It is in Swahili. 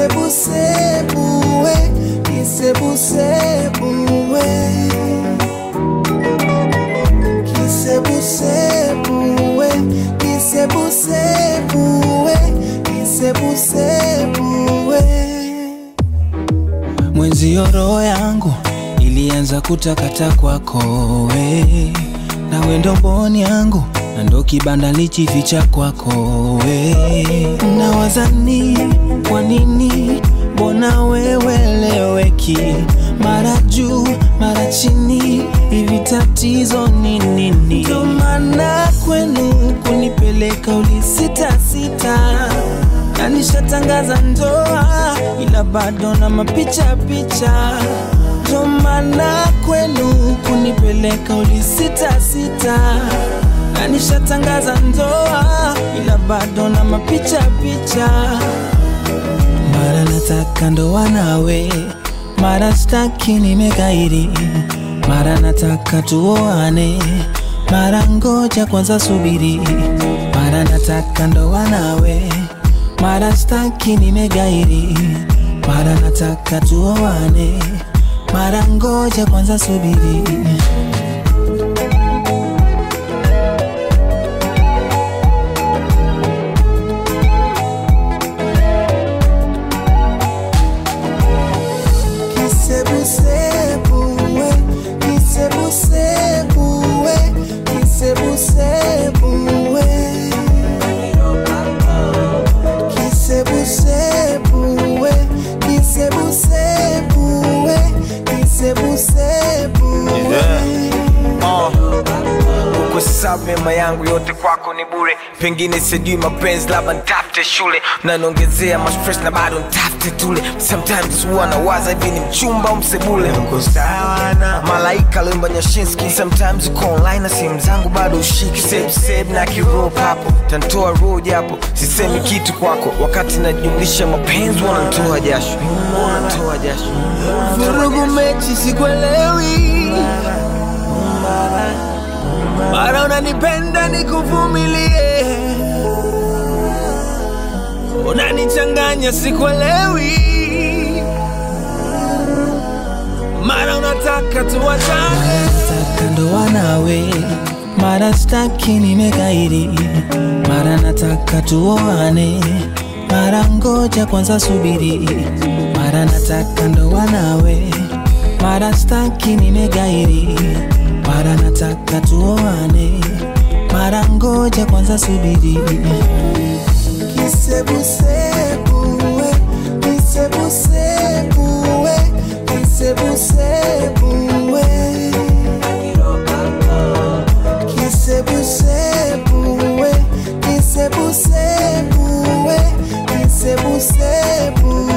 kisebusebuwe kisebusebuwe kisebusebuwe kisebusebuwe kisebusebuwe mwenzio roho yangu ilianza kutakata kwako we nawe ndo mboni yangu na ndo kibanda lichificha kwako we nawazani kwa nini mbona weweleweki mara juu mara chini hivi tatizo ni nini ndo maana kwenu kunipeleka ulisitasita na nishatangaza ndoa ila bado na mapicha picha ndo maana kwenu kunipeleka ulisitasita na nishatangaza ndoa ila bado na mapicha picha mara nataka ndoa nawe mara staki nimekairi mara nataka tuoane mara ngoja kwanza subiri mara nataka ndoa nawe mara staki nimegairi mara nataka tuoane mara ngoja kwanza subiri kisebusebuwe kisebusebuwe kisebusebuwe kisebusebuwe kisebusebuwe kisebusebuwe Kwa sababu mema yangu yote kwako ni bure, pengine sijui mapenzi, labda nitafute shule, mnaniongezea mastress na bado nitafute tule. Sometimes huwa nawaza hivi ni mchumba au msebule. Uko sawa na malaika Lemba Nyashinski, sometimes uko online na simu zangu bado ushiki, save save na kirop hapo, tantoa roho japo sisemi kitu kwako, wakati najumlisha mapenzi wanatoa jasho, wanatoa jasho. vurugu mechi sikuelewi mara unanipenda nikuvumilie unanichanganya sikuelewi mara unataka tuwachane nataka ndoa nawe mara staki nimekairi mara nataka tuoane mara ngoja kwanza subiri mara nataka ndoa nawe mara staki nimegairi mara nataka tuoane mara ngoja kwanza subiri kisebusebuwe kisebusebuwe kisebusebuwe kisebusebuwe kisebusebuwe kisebusebuwe